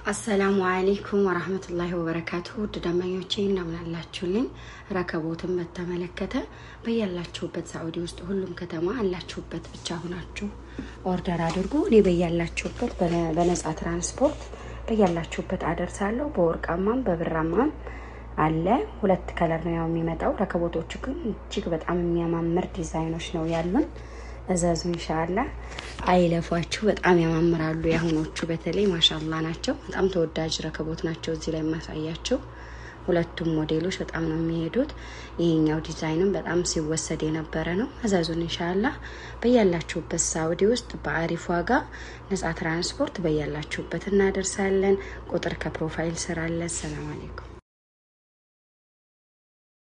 አሰላሙ አለይኩም ወራህመቱላሂ ወበረካቱ ውድ ደንበኞቼ እንደምን አላችሁልኝ? ረከቦትን በተመለከተ በያላችሁበት ሳዑዲ ውስጥ ሁሉም ከተማ አላችሁበት ብቻ ሁናችሁ ኦርደር አድርጉ። እኔ በያላችሁበት በነፃ ትራንስፖርት በያላችሁበት አደርሳለሁ። በወርቃማም በብራማም አለ። ሁለት ከለር ነው ያው የሚመጣው። ረከቦቶቹ ግን እጅግ በጣም የሚያማምር ዲዛይኖች ነው ያሉን። እዘዙ ኢንሻአላ። አይለፏችሁ፣ በጣም ያማምራሉ። የአሁኖቹ በተለይ ማሻላ ናቸው። በጣም ተወዳጅ ረከቦት ናቸው። እዚህ ላይ የማሳያቸው ሁለቱም ሞዴሎች በጣም ነው የሚሄዱት። ይሄኛው ዲዛይንም በጣም ሲወሰድ የነበረ ነው። እዘዙን ኢንሻአላ። በያላችሁበት ሳውዲ ውስጥ በአሪፍ ዋጋ ነጻ ትራንስፖርት በያላችሁበት እናደርሳለን። ቁጥር ከፕሮፋይል ስር አለ። ሰላም አለይኩም